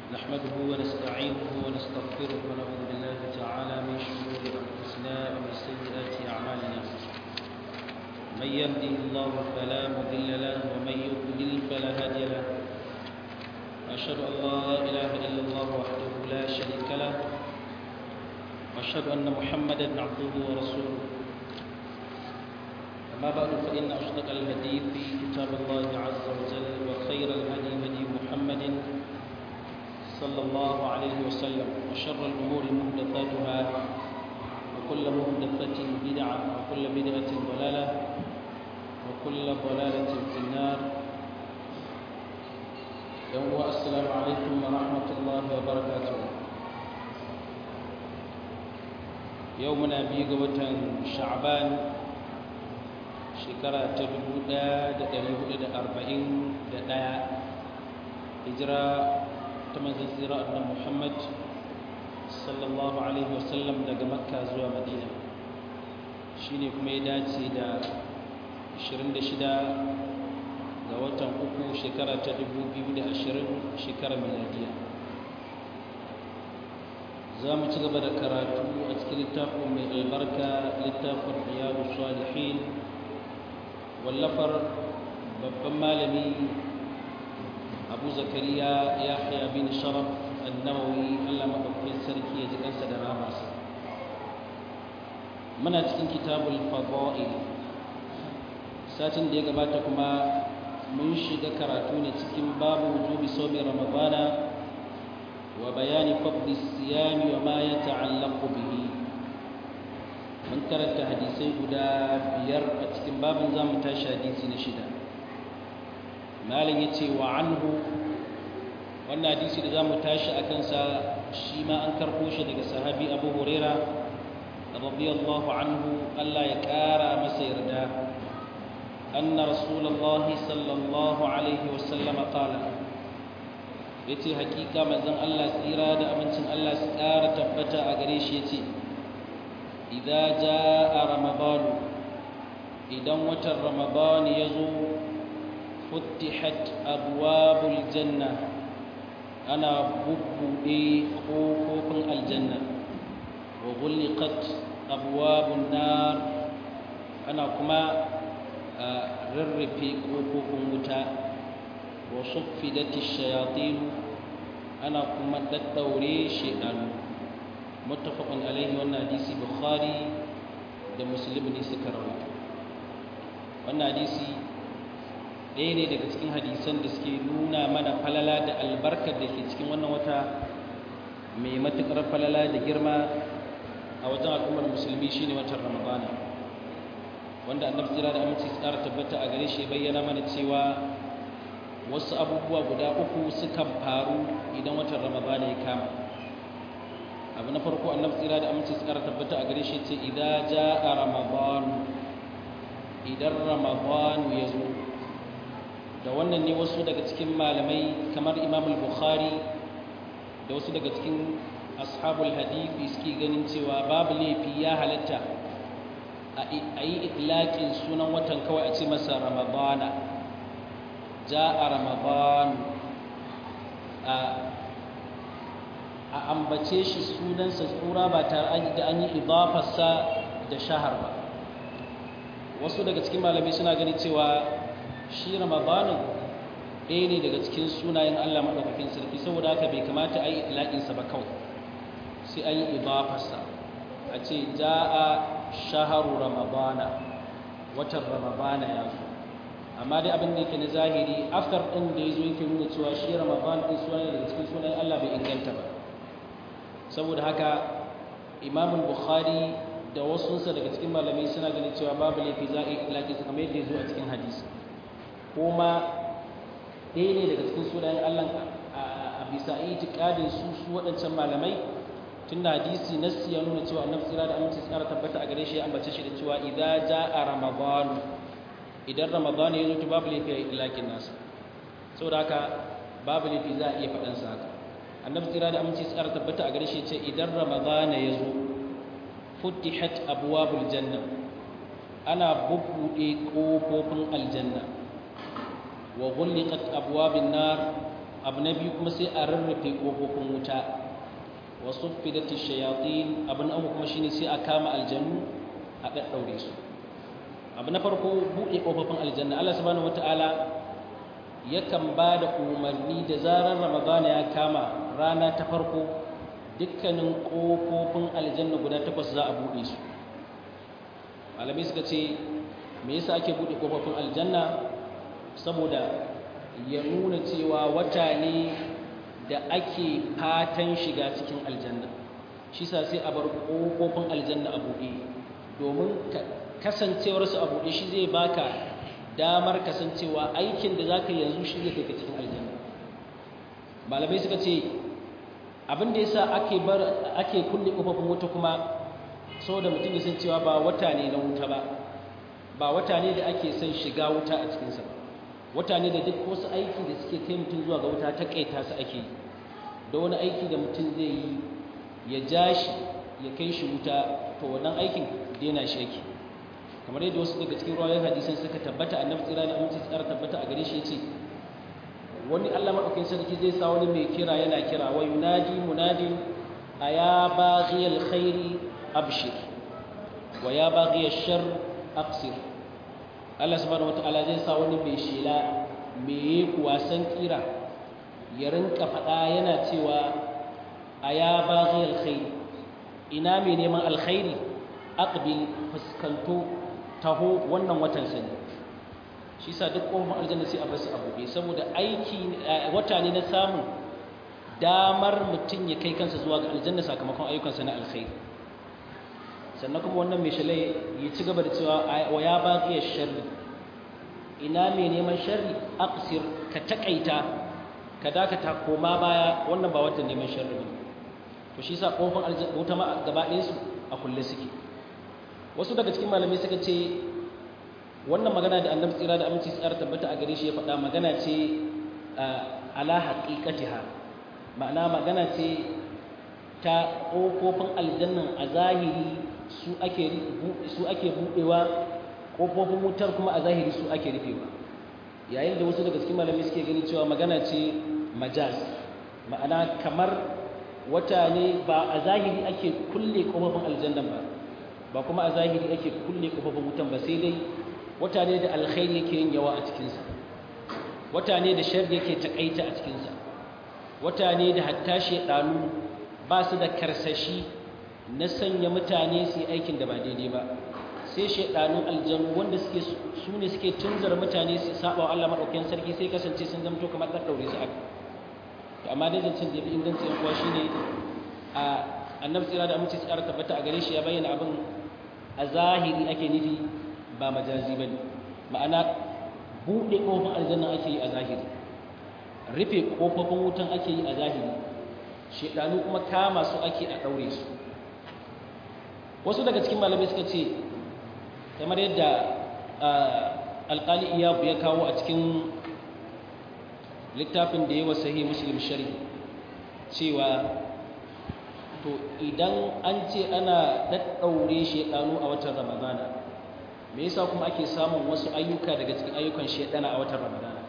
نحمده ونستعينه ونستغفره ونعوذ بالله تعالى من شرور أنفسنا ومن سيئات أعمالنا من يهده الله فلا مضل له ومن يضلل فلا هادي له أشهد أن لا إله إلا الله وحده لا شريك له وأشهد أن محمدا عبده ورسوله أما بعد فإن أصدق الحديث كتاب الله عز وجل وخير الهدي هدي محمد صلى الله عليه وسلم وشر الأمور محدثاتها وكل محدثة بدعة وكل بدعة ضلالة وكل ضلالة في النار يوم السلام عليكم ورحمة الله وبركاته يومنا بيقوة شعبان shekara ta 1441 hijira ta manzan tsira annan muhammad sallallahu alaihi wasallam daga makka zuwa madina shi ne kuma ya dace da 26 ga watan uku shekara ta 2020 shekara miladiya za mu ci gaba da karatu a cikin littafin mai albarka littafin riyadu salihin wallafar babban malami abu zakariya ya haya bin sharaf annawawi allah maɗaukakin sarki ya ji kansa da ramarsa muna cikin kitabul fada'il satin da ya gabata kuma mun shiga karatu ne cikin babu wujubi somi ramadana wa bayani fadli siyami wa ma ya ta'allaqu bihi mun karanta hadisai guda biyar a cikin babin zamu tashi hadisi na shida malin ya ce wa anhu wannan hadisi da zamu tashi a kansa shi ma an karɓo shi daga sahabi abu huraira radiyallahu anhu allah ya ƙara masa yarda anna rasulullahi sallallahu alaihi wasallama qala yace hakika manzon allah tsira da amincin allah su ƙara tabbata a gare shi yace idza jaa ramadan idan watan ramadan yazo futtihat abwabul janna ana bubbude kofofin aljanna wa ghulqat abwabun nar ana kuma rarrafe kofofin wuta wa suffidati shayatin ana kuma daddaure shedanu muttafaqun alaihi wannan hadisi bukhari da muslim ne suka rawaito wannan hadisi ɗaya ne daga cikin hadisan da suke nuna mana falala da albarkar da ke cikin wannan wata mai matuƙar falala da girma a wajen al'ummar musulmi shine watan ramadana wanda annabi tsira da aminci su ƙara tabbata a gare shi bayyana mana cewa wasu abubuwa guda uku sukan faru idan watan ramadana ya kama abu na farko annabi tsira da aminci su kara tabbata a gare shi ce idan jaa ramadan idan ramadan ya zo da wannan ne wasu daga cikin malamai kamar imam al-bukhari da wasu daga cikin ashabul hadithi suke ganin cewa babu laifi ya halatta a yi itlaƙin sunan watan kawai a ce masa ramadana jaa ramadan a ambace shi sunansa tsura ba tare da an yi idafarsa da shahar ba wasu daga cikin malamai suna gani cewa shi ramadanin ɗaya ne daga cikin sunayen allah maɗaukakin sarki saboda haka bai kamata a yi ilaƙinsa ba kawai sai an yi idafarsa a ce ja'a shaharu ramadana watan ramadana ya zo amma dai abin da yake na zahiri aftar ɗin da ya zo yake nuna cewa shi ramadan ɗin suna daga cikin sunayen allah bai inganta ba saboda haka imam bukhari da wasunsa daga cikin malamai suna ganin cewa babu laifi za a yi ilaƙi su kamar yadda ya zo a cikin hadisi kuma ɗaya ne daga cikin sunayen allah a bisa itikadin su su waɗancan malamai tun da hadisi nassi ya nuna cewa annabi tsira da aminci tsara tabbata a gare shi ya ambace shi da cewa idza jaa ramadan idan ramadan ya zo to babu laifi a ilaƙin nasa saboda haka babu laifi za a iya faɗansa haka annabi tsira da aminci tsara tabbata a gare shi ce idan ramadana ya zo futtihat abwabul janna ana bubbuɗe ƙofofin aljanna wa ghulqat abwabin nar abu na biyu kuma sai a rarrafe kofofin wuta wa suffidati shayatin abu na uku kuma shine sai a kama aljannu a daddaure su abu na farko buɗe kofofin aljanna Allah subhanahu wataala yakan ba da umarni da zarar ramadana ya kama rana ta farko dukkanin kofofin aljanna guda takwas za a buɗe su malamai suka ce me yasa ake buɗe kofofin aljanna saboda ya nuna cewa wata ne da ake fatan shiga cikin aljanna shi sa sai a bar kofofin aljanna a buɗe domin kasancewarsu a buɗe shi zai baka damar kasancewa aikin da zaka yanzu shi zai kai ka cikin aljanna malamai suka ce abin da yasa ake bar ake kulle kofofin wuta kuma saboda mutum ya san cewa ba wata ne na wuta ba ba wata ne da ake son shiga wuta a cikinsa ba wata ne da duk wasu aiki da suke kai mutum zuwa ga wuta ta kaita su ake yi da wani aiki da mutum zai yi ya ja shi ya kai shi wuta to wannan aikin daina shi yake kamar yadda wasu daga cikin ruwayoyin hadisan suka tabbata annabi tsira da aminci tsara tabbata a gare shi yace wani Allah madaukakin sarki zai sa wani mai kira yana kira wa yunadi munadin aya baghiyal khairi abshir wa ya baghiyash shar aqsir Allah subhanahu wataala zai sa wani mai shela mai wasan kira ya rinka faɗa yana cewa aya baghiyal khairi ina mai neman alkhairi aqbil fuskanto taho wannan watan sani shi sa duk kofar aljanna sai a bar su a buɗe saboda aiki wata ne na samun damar mutum ya kai kansa zuwa ga aljanna sakamakon ayyukansa na alkhairi sannan kuma wannan mai shalai ya ci gaba da cewa wa ya baqi sharri ina mai neman sharri aqsir ka takaita ka dakata koma baya wannan ba watan neman sharri ne to shi sa kofar aljanna wuta ma gaba ɗayan su a kulle suke wasu daga cikin malamai suka ce wannan magana da annabi tsira da aminci tsara tabbata a gare shi ya faɗa magana ce ala haqiqatiha ma'ana magana ce ta ƙofofin aljannan a zahiri su ake su ake buɗewa ƙofofin wutar kuma a zahiri su ake rufewa yayin da wasu daga cikin malamai suke gani cewa magana ce majaz ma'ana kamar wata ne ba a zahiri ake kulle ƙofofin aljannan ba ba kuma a zahiri ake kulle ƙofofin wutan ba sai dai wata ne da alkhairi yake yin yawa a cikinsa wata ne da shar yake takaita a cikinsa wata ne da hatta shaidanu ba su da karsashi na sanya mutane su yi aikin da ba daidai ba sai shaidanun aljanu wanda suke su ne suke tunzar mutane su saba wa Allah madaukakin sarki sai kasance sun zamto kamar dan daure su aka to amma dai zancen da yafi inganci yan kuwa shine a annabi tsira da aminci tsara tabbata a gare shi ya bayyana abin a zahiri ake nufi ba majazi bane ma'ana buɗe ƙofofin aljanna ake yi a zahiri rufe ƙofofin wutan ake yi a zahiri shedanu kuma kama su ake a ɗaure su wasu daga cikin malamai suka ce kamar yadda alƙali iyabu ya kawo a cikin littafin da ya wa sahih muslim shari cewa to idan an ce ana ɗaɗɗaure shedanu a watan ramadana me yasa kuma ake samun wasu ayyuka daga cikin ayyukan shedana a watan ramadana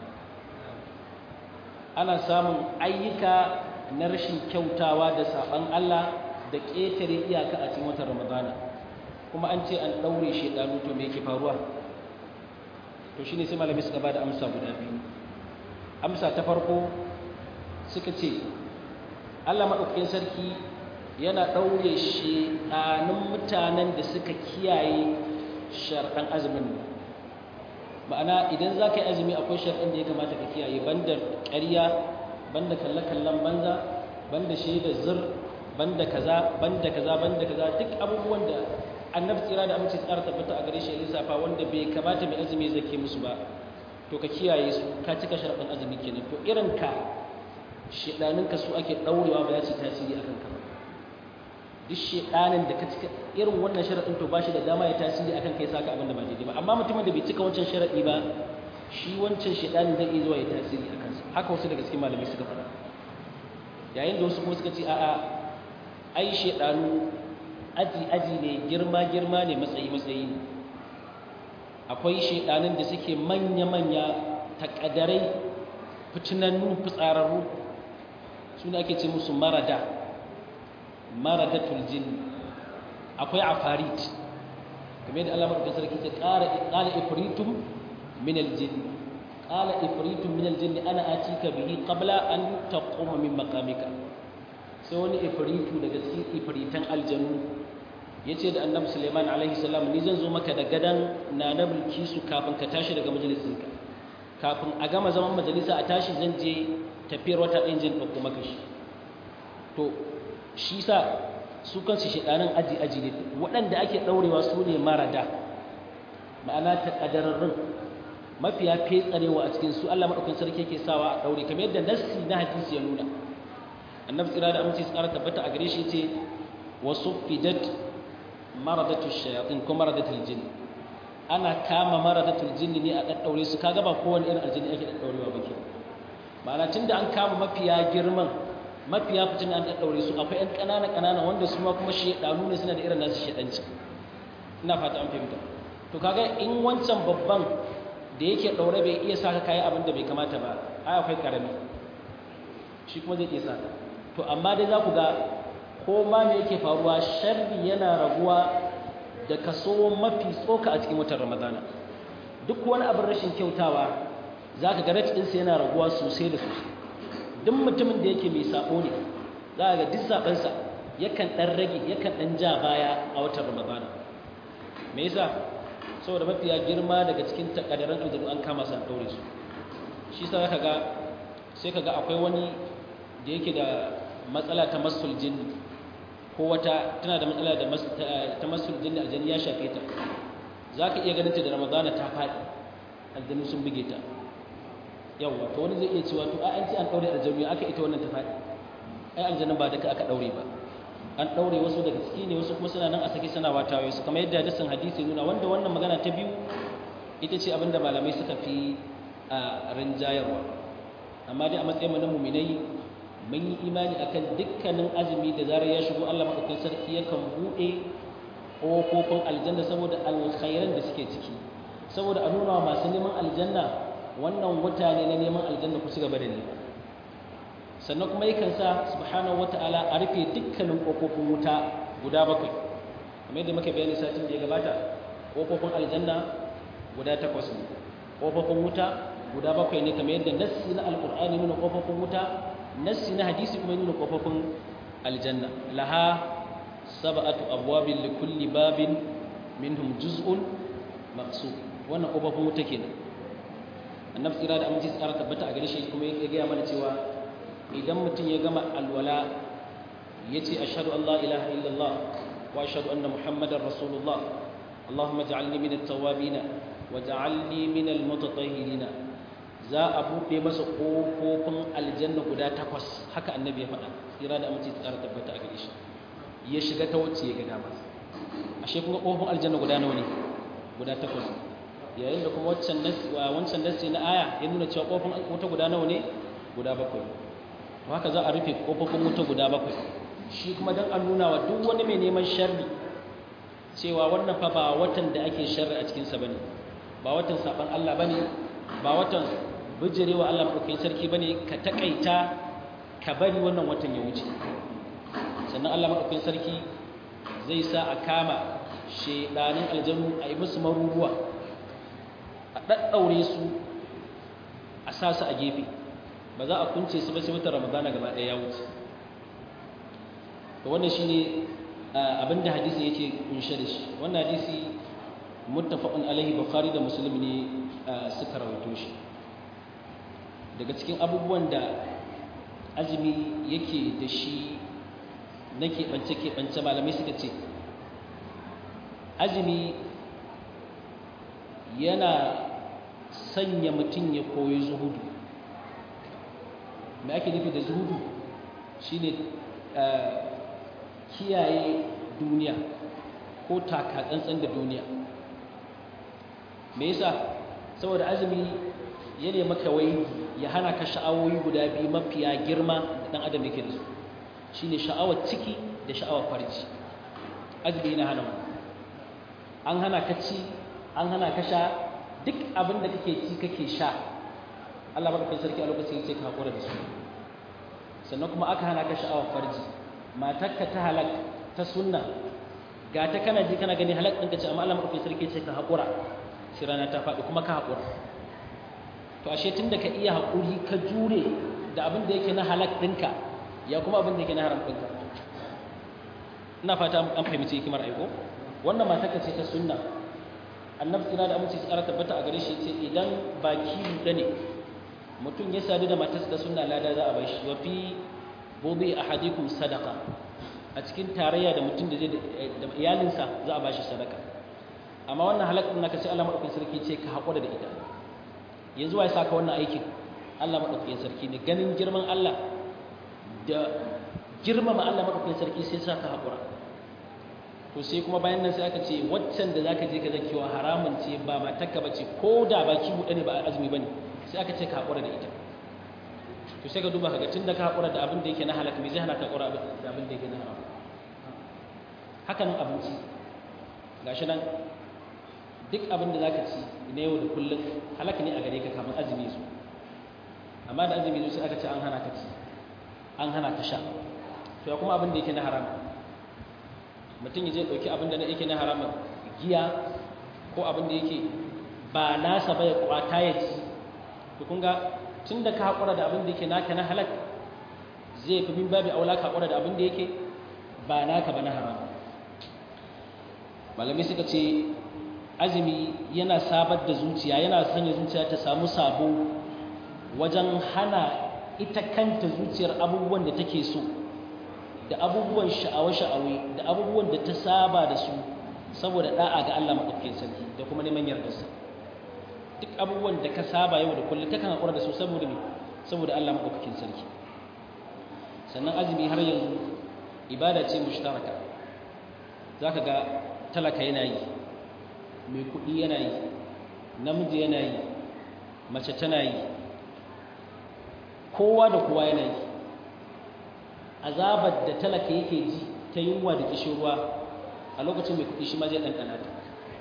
ana samun ayyuka na rashin kyautawa da saban Allah da ƙetare iyaka a cikin watan ramadana kuma an ce an ɗaure shedanu to me yake faruwa to shine sai malami suka bada amsa guda biyu amsa ta farko suka ce Allah madaukakin sarki yana ɗaure shedanun mutanen da suka kiyaye sharɗan azumin ma'ana idan za ka yi azumi akwai sharɗan da ya kamata ka kiyaye banda ƙarya banda kalle-kallen banza banda shaida zir banda kaza banda kaza banda kaza duk abubuwan da annabi tsira da amince tsara tabbata a gare shi lissafa wanda bai kamata mai azumi zake musu ba to ka kiyaye su ka cika sharɗan azumi kenan to irin ka shedanin ka su ake ɗaurewa ba za su tasiri akan ka ba duk shedanin da ka cika irin wannan sharaɗin to ba shi da dama ya tasiri akan kai saka abin da ba daidai ba amma mutumin da bai cika wancan sharaɗi ba shi wancan shedanin zai iya zuwa ya tasiri a kansa haka wasu daga cikin malamai suka faɗa yayin da wasu kuma suka ce a'a ai shedanu aji aji ne girma girma ne matsayi matsayi ne akwai shedanin da suke manya manya takadarai fitinannu fitsararru su ne ake ce musu marada maradatul jin akwai afarit game da alamar da sarki ta ƙala ifritum min aljin ƙala ifritum min aljin ana atika bihi qabla an taquma min maqamika sai wani ifritu daga cikin ifritan aljanu yace da annabi Sulaiman alaihi salam ni zan zo maka da gadan na na bilkisu kafin ka tashi daga majalisinka kafin a gama zaman majalisa a tashi zan je tafiyar wata ɗin jin ɗauko maka shi to shi sa su kansu shaɗanin aji-aji ne waɗanda ake ɗaurewa su ne marada ma'ana ta ƙadararrun mafiya fetsarewa a cikin su Allah maɗaukan sarki yake sawa a ɗaure kamar yadda nassi na hadisi ya nuna annabi tsira da aminci tsara tabbata a gare shi ce wasu fidat maradatu shayatin ko maradatul jinn ana kama maradatul jinn ne a ɗaɗɗaure su kaga ba kowane irin aljini ake ɗaɗɗaurewa ba ke ma'ana tunda an kama mafiya girman mafiya fitin an ɗaɗɗaure su akwai ‘yan ƙanana ƙanana wanda su ma kuma shaɗanu ne suna da irin nasu shaɗanci ina fata an fahimta to kaga in wancan babban da yake ɗaure bai iya saka kayan abin da bai kamata ba ai akwai ƙarami shi kuma zai iya saka to amma dai za ku ga ko ma me yake faruwa sharri yana raguwa da kaso mafi tsoka a cikin watan ramadana duk wani abin rashin kyautawa za ka ga ɗinsa yana raguwa sosai da sosai duk mutumin da yake mai sabo ne za ga duk sabansa yakan dan rage yakan dan ja baya a watan ramadana me yasa saboda mafiya girma daga cikin takaddaran aljanu an kama su an daure su shi yasa zaka ga sai kaga akwai wani da yake da matsala ta masul jinn ko wata tana da matsala da ta masul jinn aljanni ya shafe ta zaka iya ganin ta da ramadana ta faɗi aljanu sun buge ta yawwa to wani zai iya cewa to ai an ce an daure aljannu aka ita wannan ta faɗi ai aljannu ba duka aka daure ba an daure wasu daga ciki ne wasu kuma suna nan a sake suna watawaye su kamar yadda hadisin hadisi nuna wanda wannan magana ta biyu ita ce abinda malamai suka fi a rinjayarwa amma dai a matsayin na muminai mun yi imani akan dukkanin azumi da zarar ya shigo Allah madaukakin sarki yakan buɗe ƙofofin aljanna saboda alkhairan da suke ciki saboda a nuna wa masu neman aljanna wannan wata ne na neman aljanna ku ci gaba da nema sannan kuma yakan sa subhanahu wata'ala a rufe dukkanin ƙofofin wuta guda bakwai kamar yadda muka bayani satin da ya gabata ƙofofin aljanna guda takwas ne ƙofofin wuta guda bakwai ne kamar yadda nassi na alƙur'ani nuna ƙofofin wuta nassi na hadisi kuma nuna ƙofofin aljanna laha sab'atu abwabin li kulli babin minhum juz'un maqsud wannan ƙofofin wuta kenan annabi tsira da aminci tsara tabbata a gare shi kuma ya gaya mana cewa idan mutum ya gama alwala ya ce ashadu an la ilaha illallah wa ashadu anna muhammadar rasulullah allahumma ja'alni min at-tawwabin wa ja'alni min al-mutatahhirin za a buɗe masa ƙofofin aljanna guda takwas haka annabi ya faɗa tsira da aminci tsara tabbata a gare shi ya shiga ta wacce ya ga dama ashe kuma ƙofofin aljanna guda nawa ne guda takwas yayin da kuma wancan nassi na aya ya nuna cewa kofin wuta guda nawa ne guda bakwai to haka za a rufe kofofin wuta guda bakwai shi kuma don an nuna wa duk wani mai neman sharri cewa wannan fa ba watan da ake sharri a cikinsa ba ne ba watan saɓan Allah ba ne ba watan bijirewa Allah maɗaukakin sarki ba ne ka taƙaita ka bari wannan watan ya wuce sannan Allah maɗaukakin sarki zai sa a kama shaidanin aljanu a yi musu maruruwa a ɗaɗɗaure su a sa su a gefe ba za a kunce su ba sai wata ramadana gaba ɗaya ya wuce to wannan shine abinda hadisi yake kunshe da shi wannan hadisi muttafaqun alaihi bukhari da muslim ne suka rawaito shi daga cikin abubuwan da azumi yake da shi na keɓance-keɓance malamai suka ce azumi yana sanya mutum ya koyi zuhudu mai ake nufi da zuhudu shine kiyaye duniya ko takatsantsan da duniya me yasa saboda azumi ya ne maka wai ya hana ka sha'awoyi guda biyu mafiya girma da dan adam yake da su shine sha'awar ciki da sha'awar farji azumi yana hana an hana ka ci an hana ka sha duk abin da kake ci kake sha Allah madaukakin sarki a lokacin sai ka hakura da su sannan kuma aka hana ka sha'awar farji matarka ta halak ta sunna ga ta kana ji kana gani halak ɗinka ce amma Allah madaukakin sarki ce ka hakura sai rana ta faɗi kuma ka hakura to ashe tunda ka iya hakuri ka jure da abin da yake na halak ɗinka ya kuma abin da yake na haram ɗinka ina fata an fahimci hikimar aiko wannan matarka ce ta sunna annabi tsira da amince tsara tabbata a gare shi ce idan baki da ne mutum ya sadu da matarsa da sunna lada za a bai shi wa fi bobe ahadikum sadaka a cikin tarayya da mutum da zai da iyalinsa za a bashi sadaka amma wannan halakar naka sai Allah madaukakin sarki ce ka haƙura da ita yanzu wai saka wannan aikin Allah madaukakin sarki ne ganin girman Allah da girmama Allah madaukakin sarki sai saka haƙura to sai kuma bayan nan sai aka ce waccan da zaka je ka zakiwa haramun ce ba matarka bace ko da baki buɗe ne ba azumi bane sai aka ce ka haƙura da ita to sai ka duba kaga tunda ka haƙura da abin da yake na halaka me zai hana ka haƙura da abin da yake na haram haka nan abinci gashi nan duk abin da zaka ci na yau da kullum halaka ne a gare ka kafin azumi su amma da azumi su sai aka ce an hana ka ci an hana ka sha to ya kuma abin da yake na haram mutum ya je ɗauki abin da na yake na haramun giya ko abin da yake ba nasa ba ya kwata ya ci to kun ga tun da ka haƙura da abin da yake naka na halak zai fi min babi aula ka haƙura da abin da yake ba naka ba na haram malamai suka ce azumi yana sabar da zuciya yana sanya zuciya ta samu sabo wajen hana ita kanta zuciyar abubuwan da take so da abubuwan sha'awa-sha'awe da abubuwan da ta saba da su saboda da'a ga Allah maɗaukakin sarki da kuma neman yardarsa duk abubuwan da ka saba yau da kullum takan haƙura da su saboda me saboda Allah maɗaukakin sarki sannan azumi har yanzu ibada ce mushtaraka zaka ga talaka yana yi mai kuɗi yana yi namiji yana yi mace tana yi kowa da kowa yana yi azabar da talaka yake ji ta yunwa da kishirwa a lokacin mai kuɗi shi ma zai ɗanɗana ta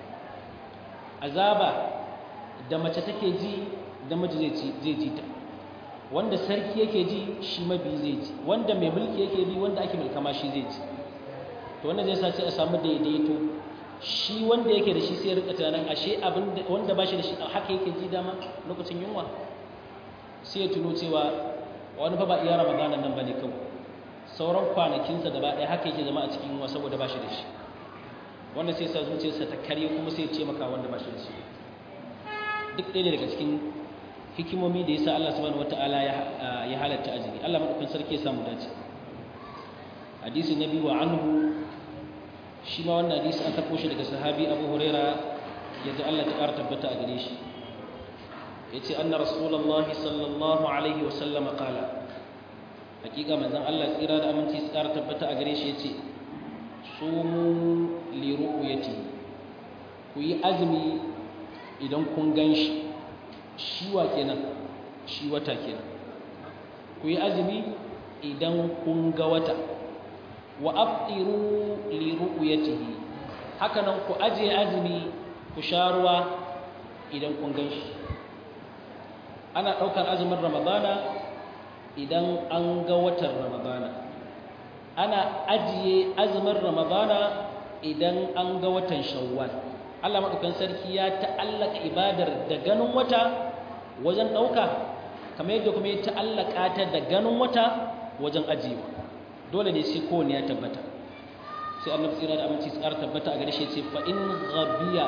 azaba da mace take ji da miji zai ji ta wanda sarki yake ji shi mabi zai ji wanda mai mulki yake bi wanda ake mulka ma shi zai ji to wannan zai sa sai a samu daidaito shi wanda yake da shi sai ya rika tunanin ashe abin wanda ba shi da shi haka yake ji dama lokacin yunwa sai ya tuno cewa wani fa ba iya ramadanan nan bane kawai sauran kwanakinsa gaba ɗaya haka yake zama a cikin yunwa saboda ba shi da shi wannan sai sa zuciyarsa ta karye kuma sai ya ce maka wanda ba shi da shi duk ɗaya ne daga cikin hikimomi da yasa Allah subhanahu wataala ya halatta azumi Allah madaukakin sarki ya samu dace hadisi na biyu wa anhu shi ma wannan hadisi an karɓo shi daga sahabi Abu Huraira yadda Allah ta ƙara tabbata a gare shi yace anna rasulullahi sallallahu alaihi wa sallam qala hakika manzon Allah tsira da aminci su ƙara tabbata a gare shi yace sumu li ru'yati ku yi azumi idan kun gan shi shi wa kenan shi wata kenan ku yi azumi idan kun ga wata wa aftiru li ru'yatihi haka nan ku aje azumi ku sha ruwa idan kun gan shi ana ɗaukar azumin ramadana idan an ga watan ramadana ana ajiye azumin ramadana idan an ga watan shawwal Allah maɗaukan sarki ya ta'allaka ibadar da ganin wata wajen ɗauka kamar yadda kuma ya ta'allaka ta da ganin wata wajen ajiyewa dole ne sai kowane ya tabbata sai annabi tsira da aminci tsara tabbata a gare shi ce fa in ghabiya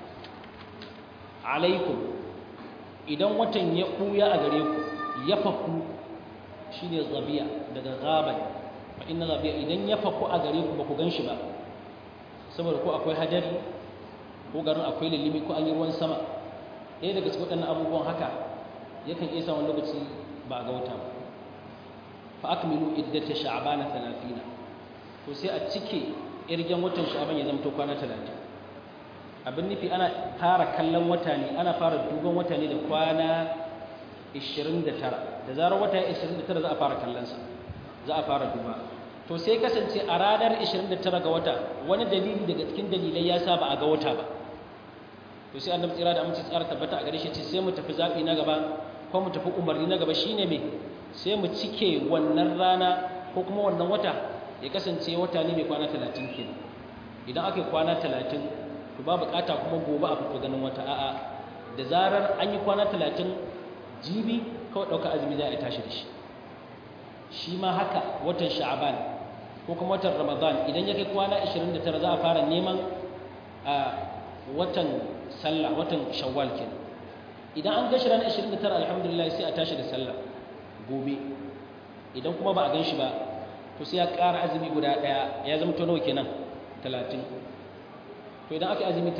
alaikum idan watan ya ɓuya a gare ku ya faku shine ghabiya daga ghaban fa inna ghabiya idan ya faku a gare ku ba ku gan shi ba saboda ko akwai hadari ko garin akwai lillimi ko an yi ruwan sama ɗaya daga cikin waɗannan abubuwan haka yakan iya samun lokaci ba a ga wata ba fa akmilu iddata sha'bana 30 to sai a cike irgen watan sha'ban ya zama to kwana 30 abin nufi ana fara kallon wata ne ana fara duban wata ne da kwana 29 da zarar wata 29 za a fara kallon sa za a fara duba to sai kasance a ranar 29 ga wata wani dalili daga cikin dalilai ya sa ba a ga wata ba to sai annabi tsira da amince tsara tabbata a gare shi ce sai mu tafi zabi na gaba ko mu tafi umarni na gaba shine me sai mu cike wannan rana ko kuma wannan wata ya kasance wata ne mai kwana 30 kenan idan aka yi kwana 30 to ba bukata kuma gobe a fito ganin wata a'a da zarar an yi kwana 30 jibi kawai dauka azumi za a tashi da shi shi ma haka watan sha'aban ko kuma watan ramadan idan ya kai kwana 29 za a fara neman a watan sallah watan shawwal kenan idan an gashi ranar 29 alhamdulillah sai a tashi da sallah gobe idan kuma ba a gan shi ba to sai ya ƙara azumi guda ɗaya ya zama to nawa kenan 30 to idan aka azumi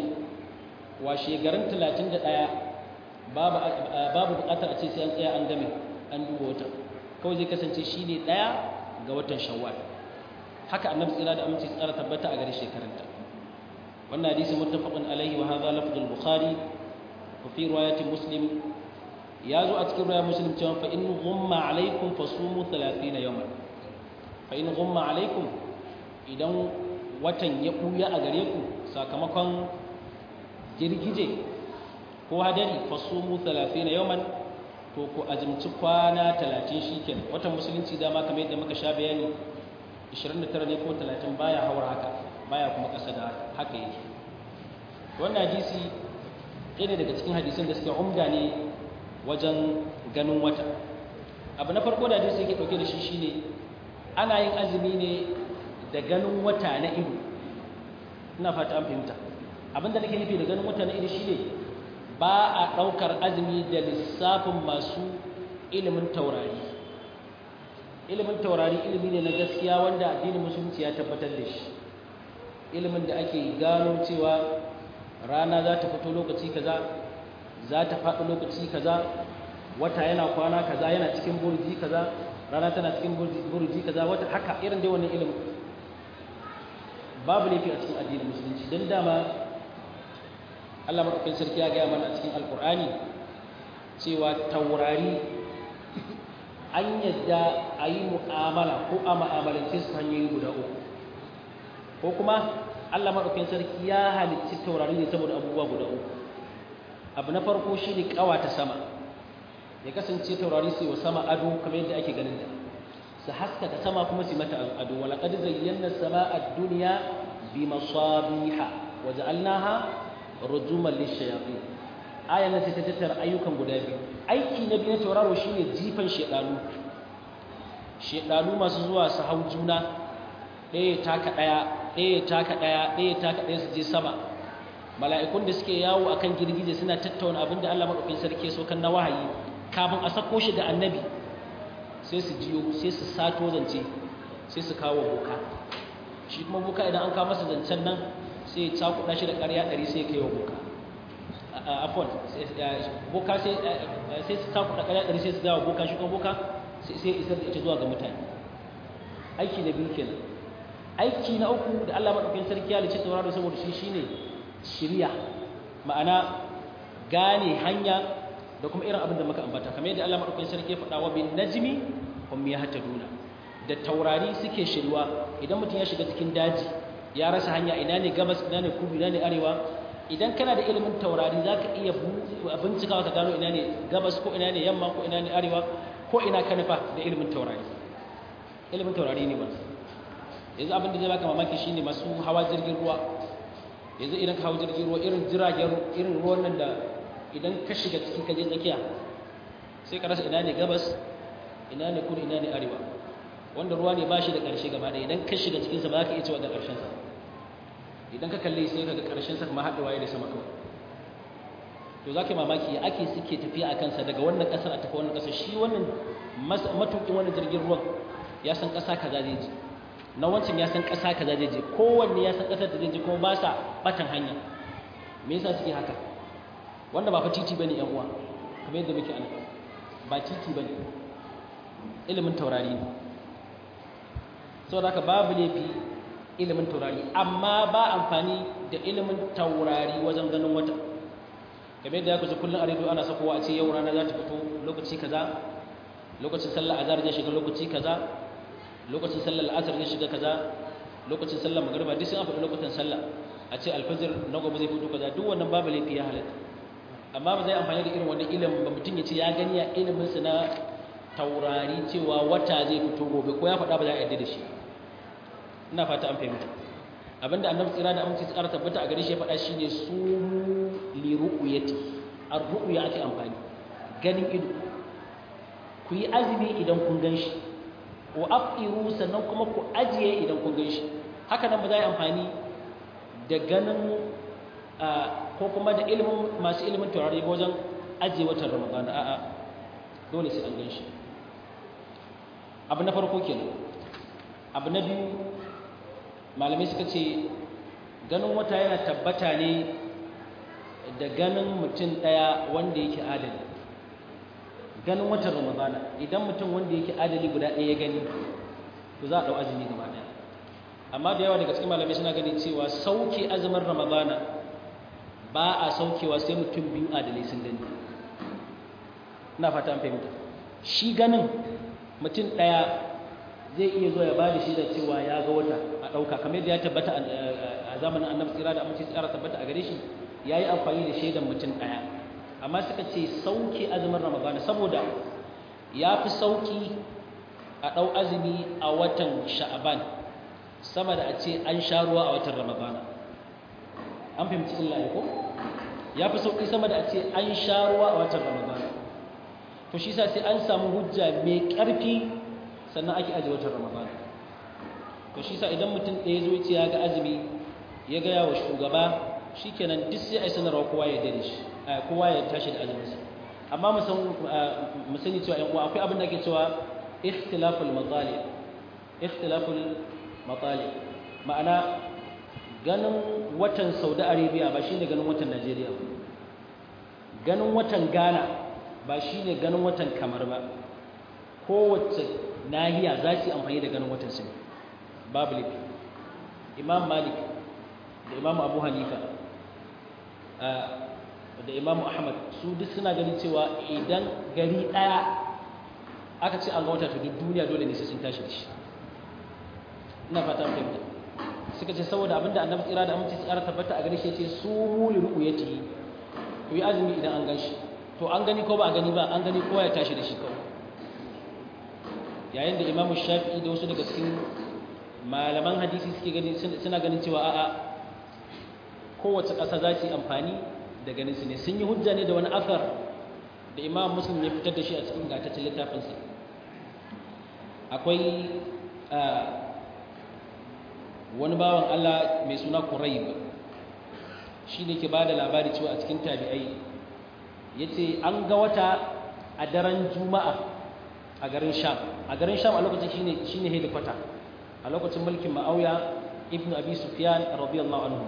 30 washe garin 31 babu babu buƙatar a ce sai an tsaya an game an duba wata kawai zai kasance shi ne ɗaya ga watan shawwal haka annabi tsira da aminci tsara tabbata a gare shekarunta wannan hadisi muttafaqun alaihi wa hadha lafzul bukhari wa fi riwayati muslim ya zo a cikin riwayar muslim cewa fa in ghumma alaikum fasumu 30 yawman fa in ghumma alaikum idan watan ya buya a gare ku sakamakon girgije ko hadari fasumu 30 yawman to ku azumci kwana 30 shikenan watan musulunci dama kamar yadda muka sha bayani 29 ne ko 30 baya haura haka baya kuma ƙasa da haka yake wannan hadisi ɗaya ne daga cikin hadisan da suke umda ne wajen ganin wata abu na farko da hadisi yake ɗauke da shi shine ana yin azumi ne da ganin wata na ido ina fata an fahimta abinda nake nufi da ganin wata na ido shine ba a ɗaukar azumi da lissafin masu ilimin taurari ilimin taurari ilimi ne na gaskiya wanda addinin musulunci ya tabbatar da shi ilimin da ake gano cewa rana za ta fito lokaci kaza za ta faɗi lokaci kaza wata yana kwana kaza yana cikin burji kaza rana tana cikin burji kaza wata haka irin dai wannan ilimin babu laifi a cikin addinin musulunci don dama Allah maɗaukin sarki ya gaya mana a cikin alkur'ani cewa taurari an yadda a yi mu'amala ko a ma'amalance su hanyoyi guda uku ko kuma Allah maɗaukin sarki ya halicci taurari ne saboda abubuwa guda uku abu na farko shi ne ƙawata sama ya kasance taurari su yi wa sama ado kamar yadda ake ganin da su haskaka sama kuma su mata ado wala qad zayyana sama ad-dunya bi masabiha wa ja'alnaha rujuman lishayatin ayan nan sai ta tattara ayyukan guda biyu aiki na biyu na tauraro shine jifan shedanu shedanu masu zuwa su hau juna ɗaya taka ɗaya ɗaya taka ɗaya ɗaya taka ɗaya su je sama mala'ikun da suke yawo akan girgije suna tattauna abin da Allah madaukakin sarki ya kan na wahayi kafin a sako shi ga annabi sai su jiyo sai su sato zance sai su kawo boka shi kuma boka idan an kawo masa zancen nan sai ya cakuɗa shi da ƙarya ɗari sai ya kai wa boka afon boka sai su cakuɗa ƙarya ɗari sai su gawa boka shi kuma boka sai isar da ita zuwa ga mutane aiki na biyu kenan aiki na uku da Allah maɗaukakin sarki ya lice tauraro saboda shi shine shirya ma'ana gane hanya da kuma irin abin da muka ambata kamar yadda Allah maɗaukakin sarki ya faɗa wa bin najmi hum yahtaduna da taurari suke shirwa idan mutum ya shiga cikin daji ya rasa hanya ina ne gabas ina ne kudu ina ne arewa idan kana da ilimin taurari zaka iya bincikawa ka gano ina ne gabas ko ina ne yamma ko ina ne arewa ko ina ka nufa da ilimin taurari ilimin taurari ne wannan yanzu abin da zai baka mamaki shine masu hawa jirgin ruwa yanzu idan ka hawa jirgin ruwa irin jiragen irin ruwan nan da idan ka shiga ciki ka je tsakiya sai ka rasa ina ne gabas ina ne kudu ina ne arewa wanda ruwa ne ba shi da ƙarshe gaba ɗaya idan ka shiga cikinsa ba za ka iya cewa da ƙarshensa idan ka kalle sai ka ga ƙarshensa kuma haɗewa ya da sama kawai to za ka yi mamaki ya ake suke tafiya a kansa daga wannan ƙasar a tafi wannan ƙasar shi wannan matuƙin wannan jirgin ruwan ya san ƙasa kaza zai je na wancan ya san ƙasa kaza zai je kowanne ya san ƙasar da zai je kuma ba sa batan hanya me yasa suke haka wanda ba fa titi bane yan uwa kamar yadda muke ana ba titi bane ilimin taurari ne saboda haka babu laifi ilimin taurari amma ba amfani da ilimin taurari wajen ganin wata kamar yadda ya kusa kullum a rediyo ana sakowa a ce yau rana za ta fito lokaci kaza lokacin sallar azhar zai shiga lokaci kaza lokacin sallar asar zai shiga kaza lokacin sallar magriba duk sun an faɗi lokutan sallah a ce alfajir na gobe zai fito kaza duk wannan babu laifi ya halatta amma ba zai amfani da irin wannan ilimin ba mutum ya ce ya gani a iliminsa na taurari cewa wata zai fito gobe ko ya faɗa ba za a yarda da shi ina fata an fahimta abinda annabi tsira da aminci tsara tabbata a gare shi ya faɗa shine su li ru'yati ar-ru'ya ake amfani ganin ido ku yi azumi idan kun gan shi wa afiru sannan kuma ku ajiye idan kun gan shi haka nan ba za a yi amfani da ganin ko kuma da ilimin masu ilimin taurari wajen ajiye watan ramadan a'a dole sai an gan shi abu na farko kenan abu na biyu malamai suka ce ganin wata yana tabbata ne da ganin mutum ɗaya wanda yake adali ganin watan ramadana idan mutum wanda yake adali guda ɗaya ya gani to za a ɗau azumi gaba ɗaya amma da yawa daga cikin malamai suna ganin cewa sauke azumin ramadana ba a saukewa sai mutum biyu adalai sun gani ina fata an fahimta shi ganin mutum ɗaya zai iya zo ya bada shi da cewa ya ga wata a ɗauka kamar yadda ya tabbata a zamanin annabi tsira da amince tsara tabbata a gare shi ya yi amfani da shaidan mutum ɗaya amma suka ce sauke azumin ramadana saboda ya fi sauki a ɗau azumi a watan sha'aban sama da a ce an sha ruwa a watan ramadana an fahimci illa ko ya fi sauki sama da a ce an sha ruwa a watan ramadana to shi sa sai an samu hujja mai ƙarfi sannan ake aji watan ramadan to shi sa idan mutum ɗaya zo ce ya ga azumi ya gaya wa shugaba shikenan duk sai a yi sanarwa kowa ya dare shi kowa ya tashi da azuminsa amma mu sani cewa yan uwa akwai abin da ake cewa ikhtilaful matali ikhtilaful matali ma'ana ganin watan Saudi Arabia ba shine ganin watan Najeriya ba ganin watan Ghana ba shine ganin watan Kamar ba kowace nahiya za su yi amfani da ganin watan su babu laifi imam malik da imam abu hanifa da imam ahmad su duk suna ganin cewa idan gari ɗaya aka ce an ga wata to duk duniya dole ne sai sun tashi da shi ina fata an fahimta suka ce saboda abinda annabi tsira da aminci tsara tabbata a gare shi ce su mu li ru'yati ku yi azumi idan an gan shi to an gani ko ba a gani ba an gani kowa ya tashi da shi kawai yayin da imamu shafi'i da wasu daga cikin malaman hadisi suke gani suna ganin cewa a'a kowace ƙasa za su yi amfani da ganin su ne sun yi hujja ne da wani asar da imam muslim ya fitar da shi a cikin gataccen littafinsa akwai wani bawan allah mai suna kurayb shi ne ke ba da labari cewa a cikin tabi'ai ya ce an ga wata a daren juma'a a garin sham a garin sham a lokacin shine shine hedikwata a lokacin mulkin ma'auya ibnu abi sufyan radiyallahu anhu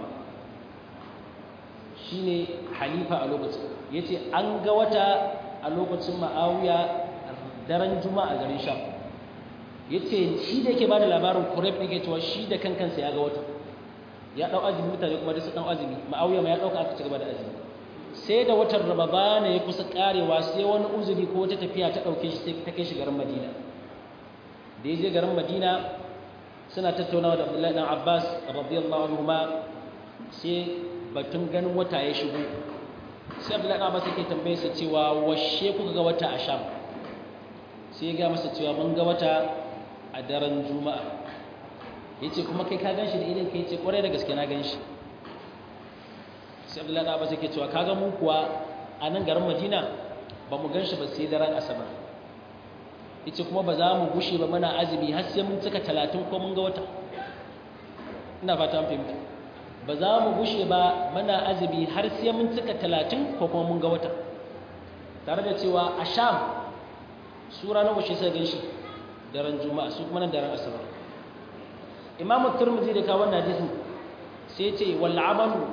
shine halifa a lokacin yace an ga wata a lokacin ma'auya daren juma'a a garin sham yace shi da yake bada labarin kurayb yake cewa shi da kankansa ya ga wata ya dau azumi mutane kuma da su dau azumi ma'auya ma ya dauka aka ci gaba da azumi sai da watan ramadana ya kusa karewa sai wani uzuri ko wata tafiya ta dauke shi sai ta kai shi garin madina da ya je garin madina suna tattaunawa da abdullahi dan abbas radiyallahu anhu ma sai batun ganin wata ya shigo sai abdullahi dan abbas yake tambaye sa cewa washe kuka ga wata a sham sai ya ga masa cewa mun ga wata a daren juma'a yace kuma kai ka ganshi da idan kai yace kwarai da gaske na ganshi sai abdullahi da yake cewa kaga mu kuwa a nan garin madina ba mu gan shi ba sai daren asabar yace kuma ba za mu gushe ba muna azumi har sai mun cika talatin ko mun ga wata ina fata an fahimta ba za mu gushe ba muna azumi har sai mun cika talatin ko kuma mun ga wata tare da cewa a sham su ranar washe sai gan shi daren juma'a su kuma nan daren asabar imamu turmuzi da kawo wannan hadisin sai ce wal amalu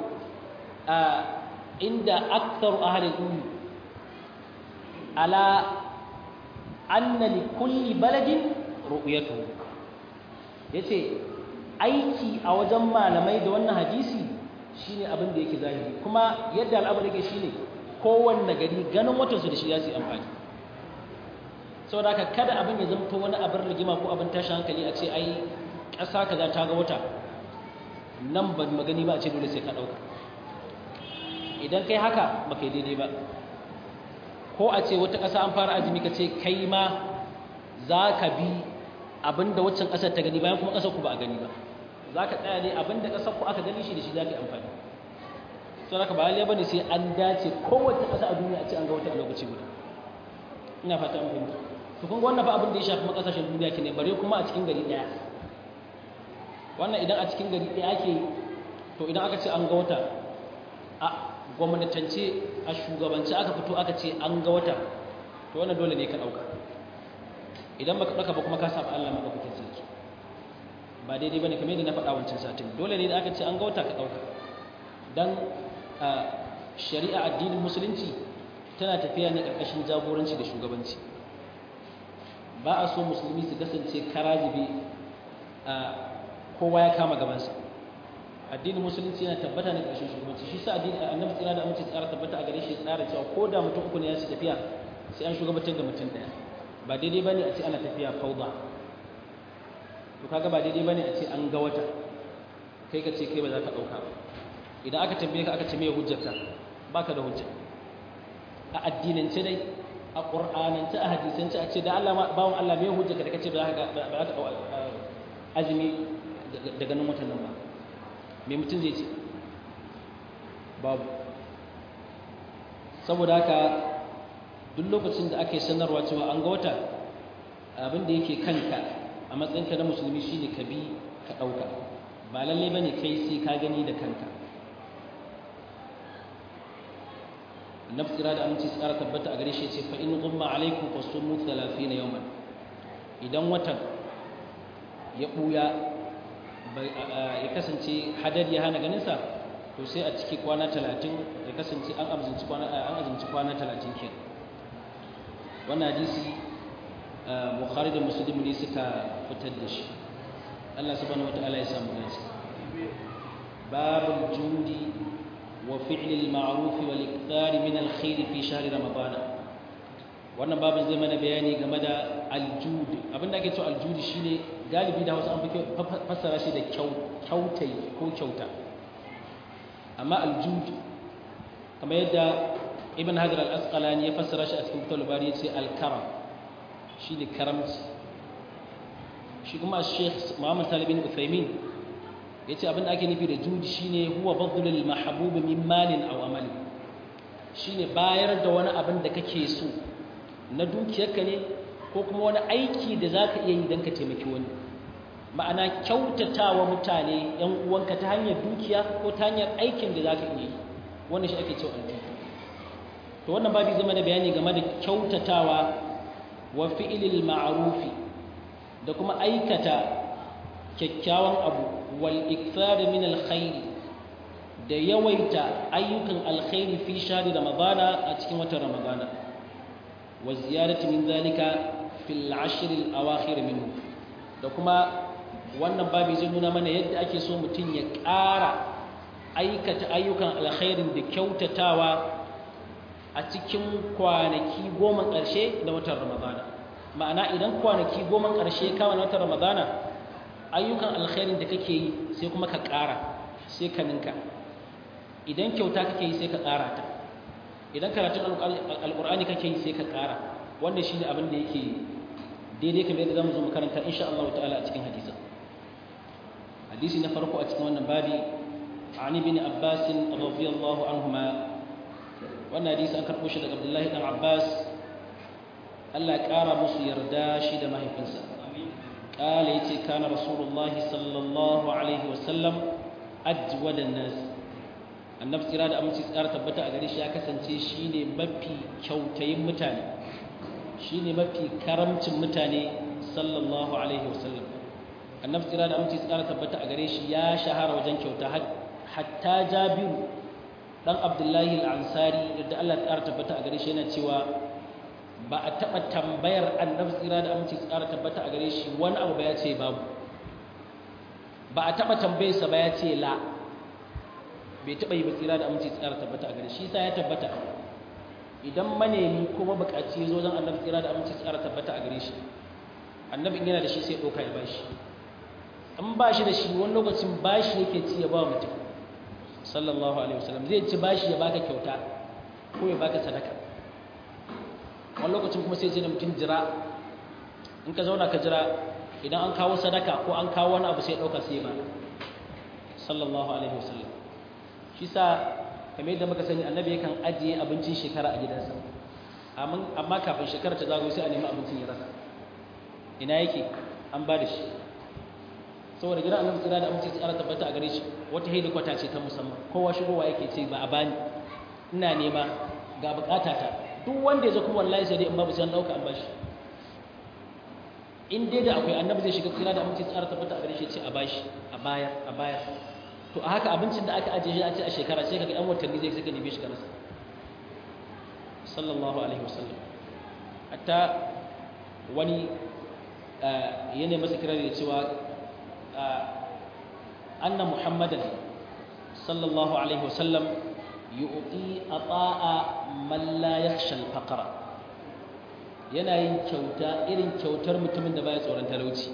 inda akthar ahli al-ilm ala anna li kulli baladin ru'yatuhu yace aiki a wajen malamai da wannan hadisi shine abin da yake zahiri kuma yadda al'amari yake shine kowanne gari ganin watan su da shi ya su amfani saboda haka kada abin ya zamto wani abin rigima ko abin tashin hankali a ce ai ƙasa kaza ta ga wata nan ba magani ba a ce dole sai ka ɗauka idan kai haka ba kai daidai ba ko a ce wata ƙasa an fara azumi ka ce kai ma za ka bi abinda waccan ƙasar ta gani bayan kuma ƙasar ku ba a gani ba za ka tsaya ne abinda ƙasar ku aka gani shi da shi za ka yi amfani to haka ba lalle bane sai an dace kowace ƙasa a duniya a ce an ga wata a lokaci guda ina fata an fahimta to kun ga wannan fa abin da ya shafi makasashen duniya ke ne bare kuma a cikin gari ɗaya wannan idan a cikin gari ɗaya ake to idan aka ce an ga wata a gwamnatance a shugabance aka fito aka ce an ga wata to wannan dole ne ka ɗauka idan baka ɗauka ba kuma ka saba Allah madaukakin sarki ba daidai bane kamar yadda na faɗa wancan satin dole ne da aka ce an ga wata ka ɗauka dan shari'a addinin musulunci tana tafiya ne ƙarƙashin jagoranci da shugabanci ba a so musulmi su kasance karazibe kowa ya kama gabansa addinin musulunci yana tabbata ne ƙarshen shugabanci shi sa addini annabi tsira da amince tsara tabbata a gare shi tsara cewa ko da mutum uku ne ya su tafiya sai an shugabantar da mutum ɗaya ba daidai bane a ce ana tafiya fauda to kaga ba daidai bane a ce an ga wata kai ka ce kai ba za ka ɗauka ba idan aka tambaye ka aka ce me hujjarka baka da hujja a addinance dai a qur'anance a hadisance a ce da Allah bawon Allah me hujjarka da kace ba za ka ba za ka azumi daga nan watan nan ba me mutum zai ce babu saboda haka duk lokacin da ake sanarwa cewa an ga wata abin da yake kanka a matsayinka na musulmi shine ka bi ka ɗauka ba lalle bane kai sai ka gani da kanka annabi tsira da aminci tsara tabbata a gare shi ce fa in gumma alaikum fasumu 30 yawman idan watan ya buya ya kasance hadar ya hana ganin sa to sai a ciki kwana 30 ya kasance an azumci kwana an azumci kwana 30 kenan wannan hadisi bukhari da muslim ne suka fitar da shi Allah subhanahu wataala ya samu dace babul judi وفعل المعروف والإكثار من الخير في شهر رمضان wannan babin zai mana bayani game da aljudi abinda ake cewa aljudi shine galibi da Hausa an fi fassara shi da kyautai ko kyauta amma aljudi kamar yadda Ibn Hajar al-Asqalani ya fassara shi a cikin Fathul Bari yace al-karam shine karamci shi kuma Sheikh Muhammad Talib bin Uthaymeen yace abin da ake nufi da judi shine huwa badlul mahbub min malin aw amali shine bayar da wani abin da kake so na dukiyarka ne ko kuma wani aiki da zaka iya yi dan ka taimaki wani ma'ana kyautatawa mutane yan uwanka ta hanyar dukiya ko ta hanyar aikin da zaka iya yi wannan shi ake cewa aljudi to wannan babu zama da bayani game da kyautatawa wa fi'lil ma'rufi da kuma aikata kyakkyawan abu wal ikthar min alkhair da yawaita ayyukan alkhairi fi shahri ramadana a cikin watan ramadana wa ziyarati min zalika fil ashr al awakhir minhu da kuma wannan babu zai nuna mana yadda ake so mutum ya ƙara aikata ayyukan alkhairin da kyautatawa a cikin kwanaki goma ƙarshe na watan ramadana ma'ana idan kwanaki goma ƙarshe kama na watan ramadana ayyukan alkhairin da kake yi sai kuma ka ƙara sai ka ninka idan kyauta kake yi sai ka ƙara ta idan karatun alƙur'ani kake yi sai ka ƙara wannan shine abin da yake daidai kamar yadda zamu zo mu karanta insha Allah ta'ala a cikin hadisin hadisi na farko a cikin wannan babi عن ابن عباس رضي الله عنهما wannan hadisi an karɓo shi daga Abdullahi dan Abbas Allah ya ƙara musu yarda shi da mahaifinsa قال يتي كان رسول الله صلى الله عليه وسلم أجود الناس annabi tsira da aminci tsara tabbata a gare shi ya kasance shine mafi kyautayin mutane shine mafi karamcin mutane sallallahu alaihi wasallam annabi tsira da aminci tsara tabbata a gare shi ya shahara wajen kyauta hatta jabiru dan abdullahi al-ansari da Allah tsara tabbata a gare shi yana cewa ba a taɓa tambayar annabi tsira da aminci tsara tabbata a gare shi wani abu ba ya ce babu ba a taɓa tambayarsa ba ya ce la bai taɓa yi ba tsira da aminci tsara tabbata a gare shi sa ya tabbata idan manemi ko mabukaci ya zo don annabi tsira da aminci tsara tabbata a gare shi annabi in yana da shi sai ɗauka ya bashi an ba shi da shi wani lokacin bashi yake ci ya ba mutum sallallahu alaihi wasallam zai ci bashi ya baka kyauta ko ya baka sadaka wani lokacin kuma sai ce da mutum jira in ka zauna ka jira idan an kawo sadaka ko an kawo wani abu sai ɗauka sai ba sallallahu alaihi wasallam shi sa kamar yadda muka sani annabi yakan ajiye abincin shekara a gidansa amma kafin shekara ta zago sai a nemi abincin ya rasa ina yake an ba da shi saboda gidan annabi tsira da aminci tsara tabbata a gare shi wata hedikwata ce ta musamman kowa shigowa yake ce ba a bani ina nema ga bukata ta duk wanda ya zo kuma wallahi sai dai in babu sai an dauka an bashi in dai da akwai annabi zai shiga tsira da aminci tsara tabbata a gare shi ce a bashi a baya a baya to a haka abincin da aka ajiye shi a ce a shekara sai kaga yan watanni zai saka neme shi ka rasa sallallahu alaihi wasallam hatta wani ya ne masa kirari da cewa anna muhammadan sallallahu alaihi wasallam yu'ti ata'a man la yakhsha al-faqra yana yin kyauta irin kyautar mutumin da baya tsoron talauci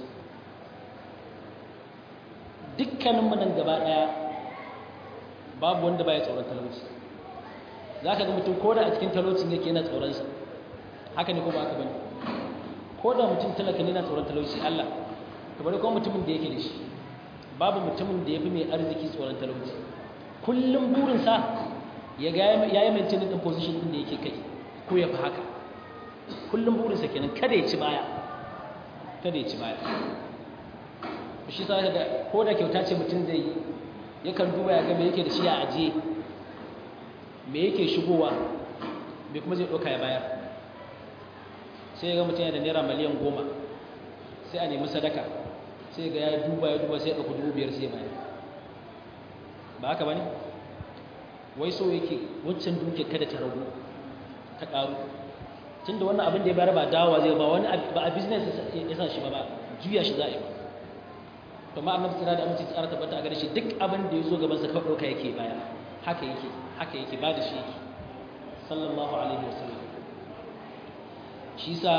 dukkanin mu nan gaba daya babu wanda baya tsoron talauci zaka ga mutum koda a cikin talaucin yake yana tsoron sa haka ne ko ba haka bane koda mutum talaka ne yana tsoron talauci Allah kamar ko mutumin da yake da shi babu mutumin da yafi mai arziki tsoron talauci kullum burinsa ya ga yayi maintain din position din da yake kai ko ya fi haka kullum burinsa kenan kada ya ci baya kada ya ci baya shi sa ga ko da kyauta ce mutum zai yi yakan duba ya ga me yake da shi a ajiye me yake shigowa me kuma zai ɗauka ya bayar sai ya ga mutum yana da naira miliyan goma sai a nemi sadaka sai ga ya duba ya duba sai ya ɗauka dubu biyar sai ya bayar ba haka ba ne wai so yake wancan duke kada ta ragu ta ƙaru tunda wannan abin da ya bayar ba dawa zai ba wani ba a business ya sa shi ba ba juya shi za a yi ba to ma annabi tsira da aminci tsara tabbata a gare shi duk abin da ya zo gaban sa kawai ɗauka yake baya haka yake haka yake ba da shi yake sallallahu alaihi wasallam shi sa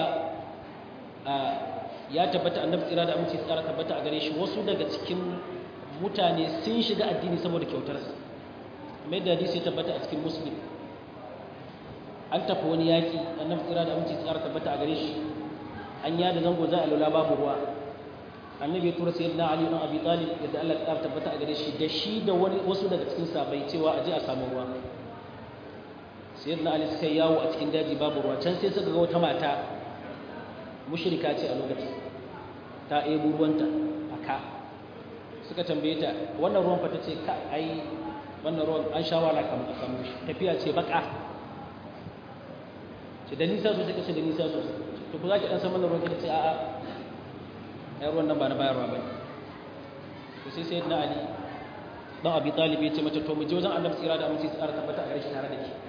ya tabbata annabi tsira da aminci tsara tabbata a gare shi wasu daga cikin mutane sun shiga addini saboda kyautarsa mai da hadisi ya tabbata a cikin muslim an tafi wani yaƙi annabi tsira da aminci tsara tabbata a gare shi an yada zango za a lula babu ruwa annabi ya tura sayyidina ali ibn abi talib yadda Allah ya tabbata a gare shi da shi da wani wasu daga cikin sabai cewa aje a samu ruwa sayyidina ali suka yawo a cikin daji babu ruwa can sai suka ga wata mata mushrika ce a lokacin ta ebo ruwanta a ka suka tambaye ta wannan ruwan fa tace ka ai wannan ruwan an sha wala kamar a samu shi tafiya ce baka ce da nisa sosai kace da nisa sosai to ku za ki dan san wannan ruwan kace a'a ai ruwan nan ba na bayarwa ba to sai sayyidina ali dan abi talib ya ce mata to mu je wajen annabi tsira da aminci tsara tabbata a gare shi tare da ki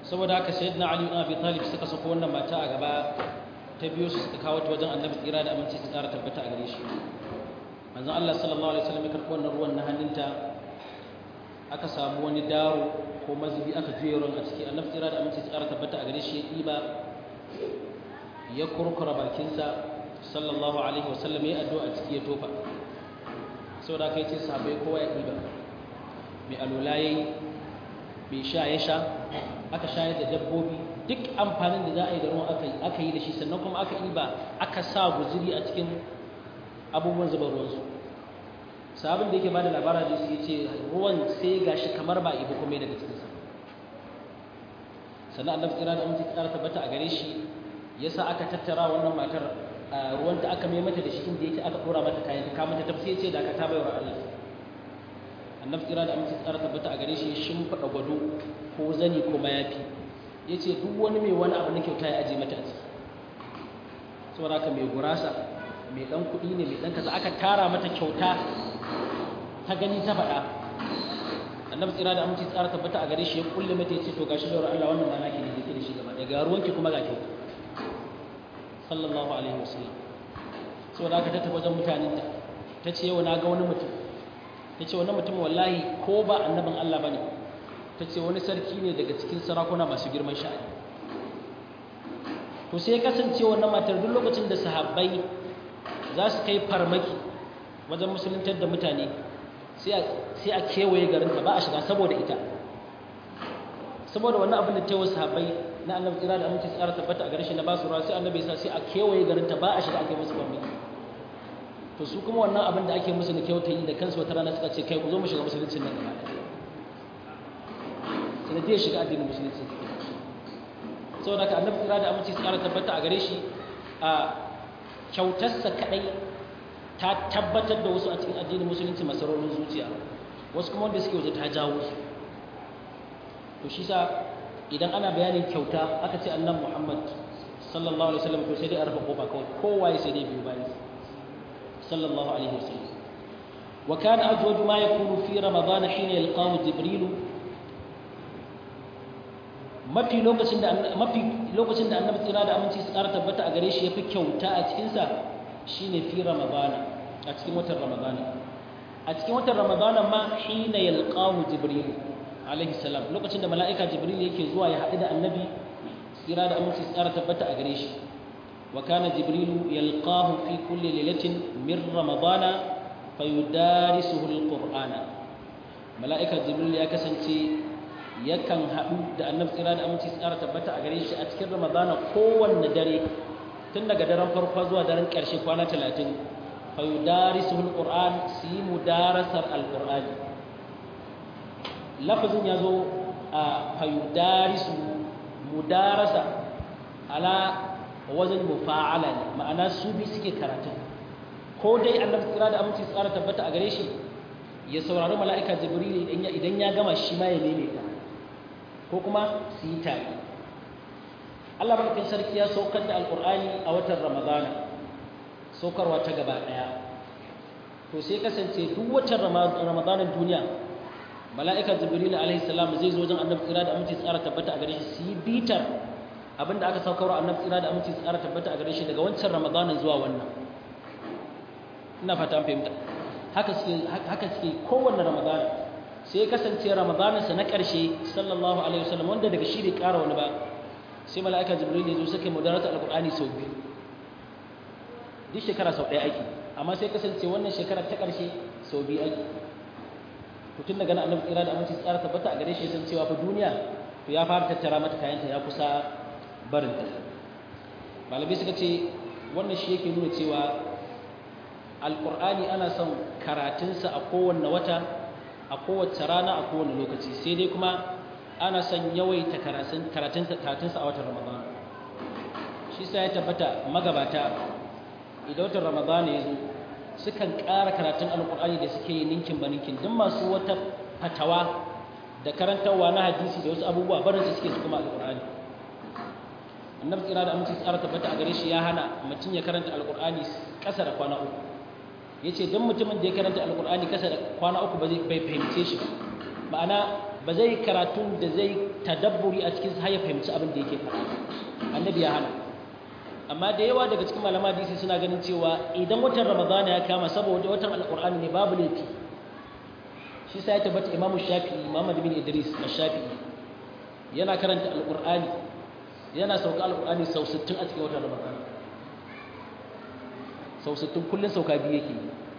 saboda haka sayyidina ali ibn abi talib suka sako wannan mata a gaba ta biyo su suka kawo ta wajen annabi tsira da aminci su tsara tabbata a gare shi manzon Allah sallallahu alaihi wasallam ya karɓi wannan ruwan na hannunta aka samu wani daro ko mazubi aka juye ruwan a ciki annabi tsira da aminci su tsara tabbata a gare shi ya ɗiba ya kurkura bakinsa sallallahu alaihi wasallam ya addu'a a ciki ya tofa saboda haka yace sahabbai kowa ya ɗiba mai alula yayi mai sha ya sha aka shayar da dabbobi duk amfanin da za a yi da ruwan aka yi da shi sannan kuma aka yi ba aka sa guziri a cikin abubuwan zuba ruwansu sabon da yake ba da labara da su ce ruwan sai ga shi kamar ba ibi kuma daga cikinsa sannan annabi tsira da amince tsara tabbata a gare shi yasa aka tattara wannan matar ruwan da aka mai mata da shi inda yake aka dora mata kayan ta kama ta tafsiye ce da aka ta bayar Allah annabi tsira da amince tsara tabbata a gare shi ya shimfiɗa gwado ko zani ko mayafi ya ce duk wani mai wani abu na kyauta ya aje mata a ciki saboda haka mai gurasa mai ɗan kuɗi ne mai ɗan kaza aka tara mata kyauta ta gani ta faɗa annabi tsira da amince tsara tabbata a gare shi ya kulle mata ya ce to gashi da Allah wannan ma naki ne da da shi gaba ɗaya ga ruwanki kuma ga kyauta sallallahu alaihi wasallam saboda haka ta tafi wajen mutanenta ta ce yau na ga wani mutum ta ce wani mutum wallahi ko ba annabin Allah ba ne ta ce wani sarki ne daga cikin sarakuna masu girman sha'ani to sai kasance wannan matar duk lokacin da sahabbai za su kai farmaki wajen musuluntar da mutane sai a kewaye garinta ba a shiga saboda ita saboda wannan abin da ta yi sahabbai na annabi tsira da aminci tsara tabbata a garin shi na basu ruwa sai annabi sa sai a kewaye garinta ba a shiga ake musu farmaki to su kuma wannan abin da ake musu na kyauta yi da kansu wata rana suka ce kai ku zo mu shiga musuluncin nan gaba ɗaya sanadiyar shiga addinin musulunci saboda ka annabi tsira da aminci tsara tabbata a gare shi a kyautarsa kaɗai ta tabbatar da wasu a cikin addinin musulunci masarorin zuciya wasu kuma wanda suke waje ta jawo su to shi sa idan ana bayanin kyauta aka ce annabi muhammad sallallahu alaihi wasallam to sai dai a rufe kofa kawai kowaye sai dai biyu bayan صلى الله عليه وسلم وكان أجود ما يكون في رمضان حين يلقاه جبريل mafi lokacin da mafi lokacin da annabi tsira da aminci su ƙara tabbata a gare shi yafi kyauta a cikin sa shine fi ramadana a cikin watan ramadana a cikin watan ramadana ma hina yalqahu jibril alaihi salam lokacin da mala'ika jibril yake zuwa ya haɗu da annabi tsira da aminci su ƙara tabbata a gare shi وكان جبريل يلقاه في كل ليلة من رمضان فيدارسه القرآن ملائكة جبريل يا كسنتي yakan haɗu da annabi tsira da aminci tsara tabbata a gare shi a cikin ramadana kowanne dare tun daga daren farko zuwa daren ƙarshe kwana talatin fa yudarisuhu alquran su yi mudarasar alqur'ani lafazin ya zo a fa yudarisu mudarasa ala wajen mufa'ala ne ma'ana su bi suke karatu ko dai annabi tsira da aminci tsara tabbata a gare shi ya saurari mala'ika jibril idan ya gama shi ma ya neme ka ko kuma su yi tare Allah madaukakin sarki ya saukar da alqur'ani a watan ramadana saukarwa ta gaba daya to sai kasance duk watan ramadanan duniya mala'ika jibril alaihi salam zai zo wajen annabi tsira da aminci tsara tabbata a gare shi su yi bitar abinda aka saukar wa annabi tsira da aminci tsara tabbata a gare shi daga wancan ramadanin zuwa wannan ina fata an fahimta haka suke haka suke kowanne ramadana sai ya kasance ramadanin sa na ƙarshe sallallahu alaihi wasallam wanda daga shi bai ƙara wani ba sai mala'ika jibril ya zo suka mudarata alqur'ani sau biyu duk shekara sau ɗaya aiki amma sai kasance wannan shekara ta ƙarshe sau biyu aiki to tun daga nan annabi tsira da aminci tsara tabbata a gare shi san cewa fa duniya to ya fara tattara mata kayanta ya kusa barinta malamai suka ce wannan shi yake nuna cewa alƙur'ani ana son karatunsa a kowanne wata a kowace rana a kowane lokaci sai dai kuma ana son yawaita karatunsa a watan ramadan shi sa ya tabbata magabata idan watan ramadan ya zo sukan ƙara karatun alƙur'ani da suke yi ninkin ba ninkin duk masu wata fatawa da karantarwa na hadisi da wasu abubuwa barinsu suke su kuma alƙur'ani annabi tsira da aminci tsara tabbata a gare shi ya hana mutum ya karanta alkur'ani ƙasa da kwana uku ya ce don mutumin da ya karanta alkur'ani ƙasa da kwana uku bai fahimce shi ma'ana ba zai karatun da zai tadabburi a cikin har ya fahimci abin da yake faɗa annabi ya hana amma da yawa daga cikin malama hadisi suna ganin cewa idan watan ramadana ya kama saboda watan alqur'ani ne babu laifi shi sai ya tabbata imamu shafi'i muhammad bin idris ash-shafi'i yana karanta alqur'ani yana sauka alqur'ani sau 60 a cikin watan ramadana sau 60 kullun sauka biyu yake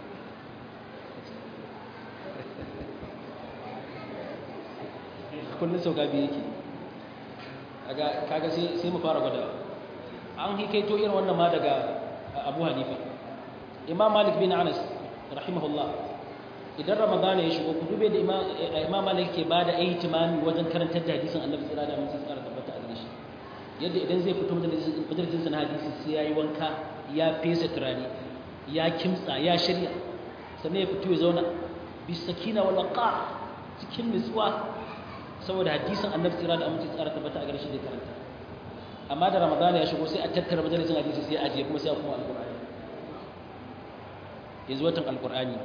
kullun sauka biyu yake kaga sai sai mu fara gwada an hikaito irin wannan ma daga Abu Hanifa Imam Malik bin Anas rahimahullah idan Ramadana ya shigo ku dube da Imam Malik ke bada ihtimami wajen karantar da hadisin Annabi sallallahu alaihi wasallam tsara tabbata a gare shi yadda idan zai fito majalisin sa na hadisi sai yayi wanka ya fesa turare ya kimtsa ya shirya sannan ya fito ya zauna bisakina wal waqa cikin nutsuwa saboda hadisin Annabi sallallahu alaihi wasallam tsara tabbata a gare shi da karanta amma da ramadana ya shigo sai a tattara majalisin hadisi sai a ajiye kuma sai a kuma alkur'ani yanzu watan alkur'ani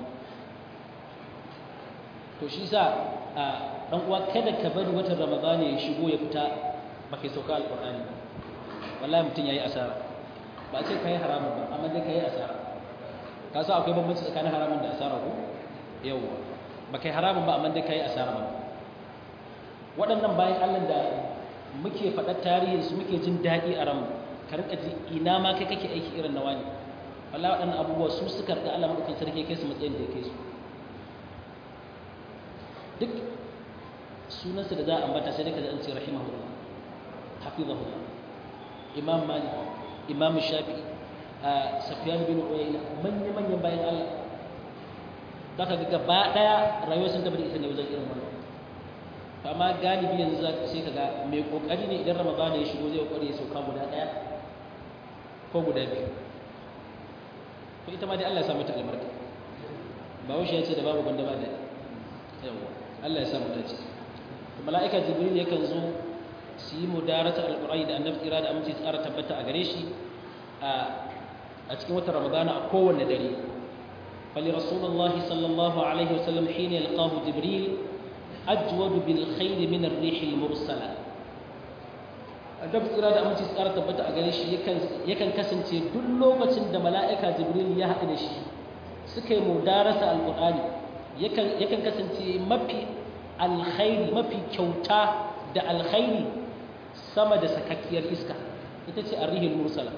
to shi sa a dan uwa kada ka bari watan ramadana ya shigo ya fita ba kai sauka alkur'ani wallahi mutum yayi asara ba ce kai haramun ba amma dai kai asara ka sa akwai bambanci tsakanin haramun da asara ko yawa ba kai haramun ba amma dai kai asara ba waɗannan bayan Allah da muke faɗar tarihinsu muke jin daɗi a ranmu ka rika ji ina ma kai kake aiki irin na wani wallahi waɗannan abubuwa su suka rika Allah madaukakin sarki kai su matsayin da ya kai su duk sunansa da za a ambata sai dai ka ji an ce rahimahullah hafizahullah imam malik imam shafi'i safyan bin uyayna manya manyan bayan Allah zaka ga gaba daya rayuwar sun tabbata ita ne wajen irin wannan amma galibi yanzu za ka sai ka ga mai kokari ne idan ramadana ya shigo zai kokari ya sauka guda ɗaya ko guda biyu ko ita ma dai Allah ya sa mata albarka ba wuce ya ce da babu gwanda ba da yawa Allah ya sa mata ce mala'ika jibril yakan zo su yi mudarata alqur'ani da annabi tsira da aminci tsara tabbata a gare shi a cikin watan ramadana a kowanne dare فلرسول الله صلى الله عليه وسلم حين يلقاه جبريل ajwadu bil khair min ar-rih al-mursala adab tsira da aminci tsara tabbata a gare shi yakan yakan kasance duk lokacin da mala'ika jibril ya haɗu da shi suka yi mudarasa alqur'ani yakan yakan kasance mafi alkhairi mafi kyauta da alkhairi sama da sakakkiyar iska ita ce ar-rih al-mursala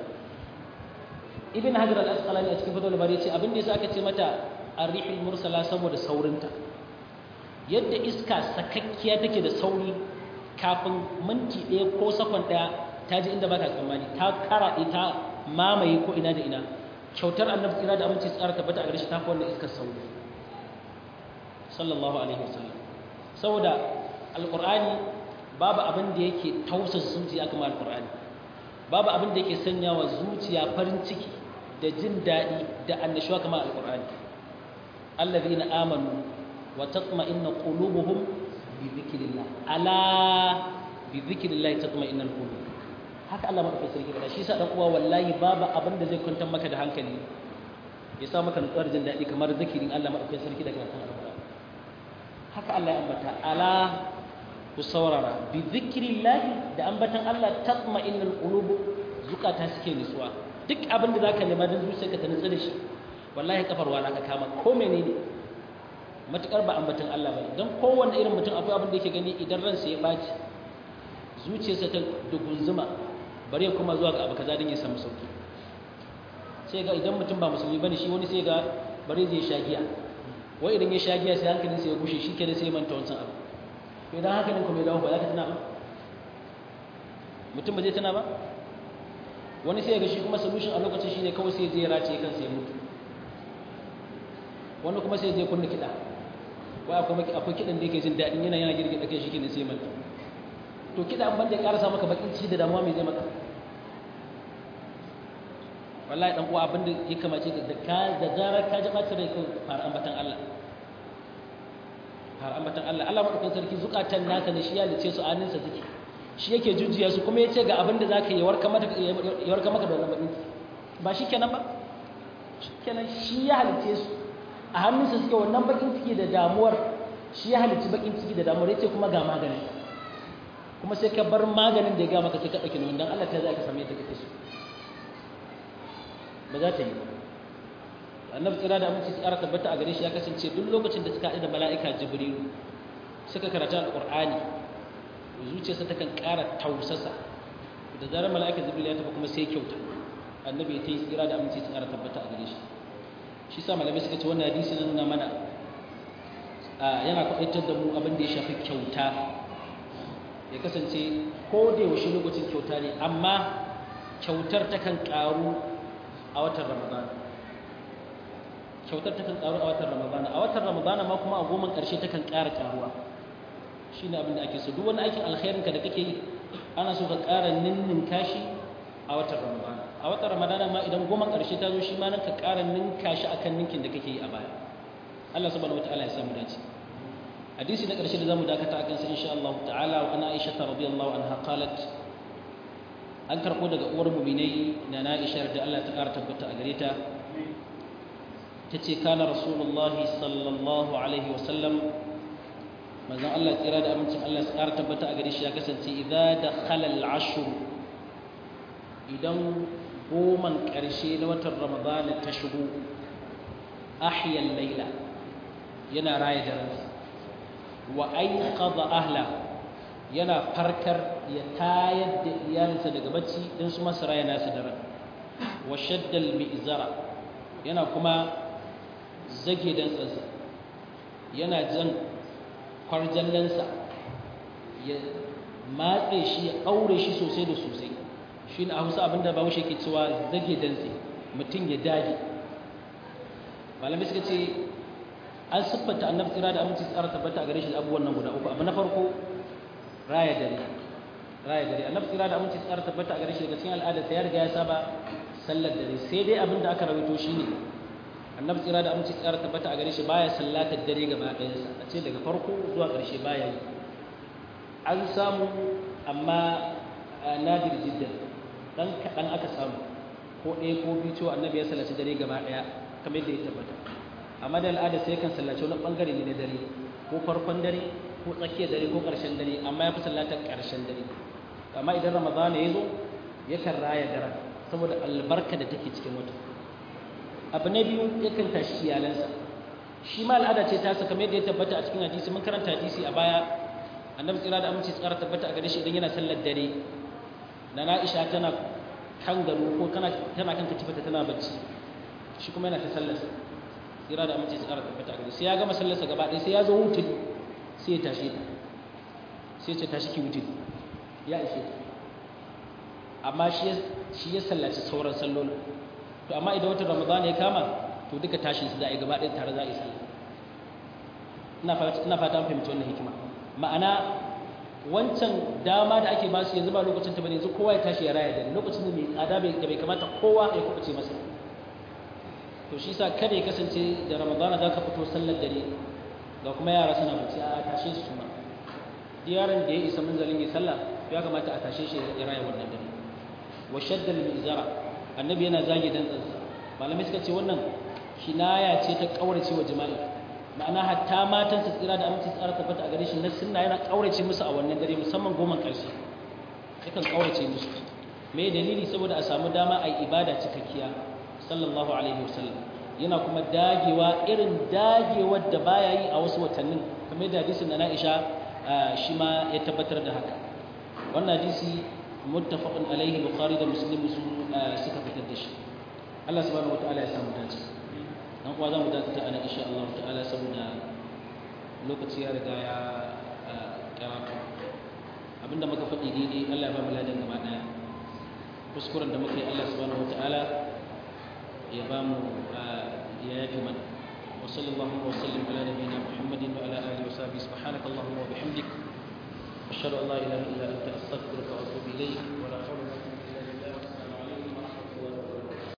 ibn hajar al-asqalani a cikin fatawul bari ya ce abin da yasa aka ce mata ar-rih al-mursala saboda saurinta yadda iska sakakkiya take da sauri kafin minti ɗaya ko sakon ɗaya ta ji inda baka tsammani ta karaɗe ta mamaye ko ina da ina kyautar annabi tsira da aminci tsara tabbata a gare shi ta fi wannan iskar sauri sallallahu alaihi wasallam saboda alqur'ani babu abin da yake tausasa zuciya kamar alqur'ani babu abin da yake sanyawa zuciya farin ciki da jin daɗi da annashuwa kamar alqur'ani allazina amanu وتطمئن قلوبهم بذكر الله ألا بذكر الله تطمئن القلوب haka Allah madaukakin sarki faɗa shi yasa dan uwa wallahi babu abin da zai kwantar maka da hankali ya sa maka nutsuwar jin daɗi kamar zikirin Allah madaukakin sarki da karatun alƙur'ani haka Allah ya ambata ala ku saurara bi zikrillahi da ambatan Allah tatma'innul qulub zukata suke nutsuwa duk abin da zaka nema dan zuciyarka ta nutsu da shi wallahi kafar wala ka kama ko menene matukar ba ambatan Allah ba don kowanne irin mutum akwai abin da yake gani idan ransa ya baci zuciyarsa ta dugunzuma bare kuma zuwa ga abu kaza don ya samu sauki sai ga idan mutum ba musulmi bane shi wani sai ga bare zai sha giya wai idan ya sha giya sai hankalin sa ya gushe shi kenan sai ya manta wancan abu to idan hankalin kuma ya dawo ba za ka tana ba mutum ba zai tana ba wani sai ga shi kuma solution a lokacin shine kawai sai ya je ya race kansa ya mutu wani kuma sai ya je kunna kiɗa wai akwai akwai kiɗan da yake jin daɗin yana yana girgida kai shi kenan sai manta to kiɗa an banda ya ƙarasa maka bakin ciki da damuwa mai zai maka wallahi dan uwa abinda ya kamace ka da ka da zarar ka ji bacin rai kai fara ambatan Allah fara ambatan Allah Allah madaukakin sarki zukatan naka ne shi ya lice su aninsa suke shi yake jujjuya su kuma yace ga abinda zaka yi warka maka ya warka maka da wannan bakin ba shi kenan ba kenan shi ya halice su a hannunsa suke wannan bakin ciki da damuwar shi ya halicci bakin ciki da damuwar yace kuma ga maganin kuma sai ka bar maganin da ya ga maka sai ka dauki nan dan Allah ta zai ka same ta kake so ba za ta yi ba annabi tsira da aminci tsara tabbata a gare shi ya kasance duk lokacin da suka haɗu da mala'ika jibrilu suka karanta alqur'ani zuciyarsa takan ƙara tausasa da zarar mala'ika jibril ya tafi kuma sai kyauta annabi ta yi tsira da aminci tsara tabbata a gare shi shi sa malamai suka ce wannan hadisi na nuna mana yana kwaɗaitar da mu abin da ya shafi kyauta ya kasance ko da yaushe lokacin kyauta ne amma kyautar takan ƙaru a watan ramadana kyautar takan ƙaru a watan ramadana a watan ramadana ma kuma a goma ƙarshe takan ƙara ƙaruwa shi ne abin da ake so duk wani aikin alkhairinka da kake yi ana so ka ƙara ninninka shi a watan ramadana a watan ramadana ma idan goma ƙarshe ta zo shi ma nan ka ƙara ninka shi akan ninkin da kake yi a baya Allah subhanahu wataala ya samu dace hadisi na ƙarshe da zamu dakata akan sa insha Allah ta'ala wa ana Aisha radiyallahu anha qalat an karɓo daga uwar mu'minai na Aisha da Allah ta ƙara tabbata a gare ta tace kana rasulullahi sallallahu alaihi wa sallam manzon Allah tsira da amincin Allah ya ƙara tabbata a gare shi ya kasance idza dakhala al-ashr idan goman ƙarshe na watan Ramadan ta shigo ahya al-laila yana raya daren wa ayqadha ahla yana farkar ya tayar da iyalinsa daga bacci dan su masa raya nasu daren wa shadda al-mi'zara yana kuma zage dan tsansa yana jan kwarjallansa ya matse shi ya aure shi sosai da sosai shi na hausa abinda ba wuce ke cewa zage dantse mutum ya dage malamai suka ce an siffanta annabi tsira da aminci tsara tabbata a gare shi abubuwan nan guda uku abu na farko raya dare raya dare annabi tsira da aminci tsara tabbata a gare shi daga cikin al'adar ya riga ya saba sallar dare sai dai abin da aka rawaito shine annabi tsira da aminci tsara tabbata a gare shi baya sallatar dare gaba ɗayansa a ce daga farko zuwa ƙarshe baya yi an samu amma nadir jiddan dan kaɗan aka samu ko ɗaya ko biyu cewa annabi ya sallaci dare gaba ɗaya kamar yadda ya tabbata amma da al'ada sai kan sallaci wani ɓangare ne na dare ko farkon dare ko tsakiyar dare ko ƙarshen dare amma ya fi sallatar ƙarshen dare amma idan ramadana ya zo yakan raya daren saboda albarka da take cikin wata abu na biyu yakan tashi iyalansa shi ma al'ada ce ta sa kamar yadda ya tabbata a cikin hadisi mun karanta hadisi a baya annabi tsira da aminci tsara tabbata a gare shi idan yana sallar dare na na'isha tana kan gado ko tana kan katifata tana bacci shi kuma yana ta sallarsa tsira da aminci tsara tabbata a gare sai ya gama sallarsa gaba ɗaya sai ya zo hutun sai ya tashi ta sai ya tashi ki hutun ya ishe ta amma shi ya sallaci sauran sallolin to amma idan watan ramadana ya kama to duka tashin su za a yi gaba ɗaya tare za a yi sallah ina fata an fahimci wannan hikima ma'ana wancan dama da ake basu yanzu ba lokacin ta bane yanzu kowa ya tashi ya raya da lokacin da mai tsada da bai kamata kowa ya kuɓuce masa to shi sa kada ya kasance da ramadana za ka fito sallar dare ga kuma yara suna bacci a tashe su suma yaron da ya isa manzalin ya sallah ya kamata a tashe shi ya raya wannan dare wa shaddal mizara annabi yana zage dantsansa malamai suka ce wannan kinaya ce ta kaurace wa jima'i ma'ana hatta matan su tsira da aminci tsara tabbata a gare shi na sunna yana kaurace musu a wannan dare musamman goma karshe yakan kaurace musu me dalili saboda a samu dama a yi ibada cikakkiya sallallahu alaihi wasallam yana kuma dagewa irin dagewar da baya yi a wasu watannin kamar da hadisin da Aisha shi ma ya tabbatar da haka wannan hadisi muttafaqun alaihi bukhari da muslim suka fitar da shi Allah subhanahu wataala ya samu dace dan kuwa zamu dakata ana insha Allah ta'ala saboda lokaci ya riga ya karatu abinda muka faɗi daidai Allah ya ba mu ladan gaba daya kuskuren da muka yi Allah subhanahu wataala ya ba mu ya yafi mana wa sallallahu wa sallim ala nabiyyina muhammadin wa ala alihi wa sahbihi subhanaka allahumma wa bihamdik ashhadu an la ilaha illa anta astaghfiruka wa atubu ilayk wa la hawla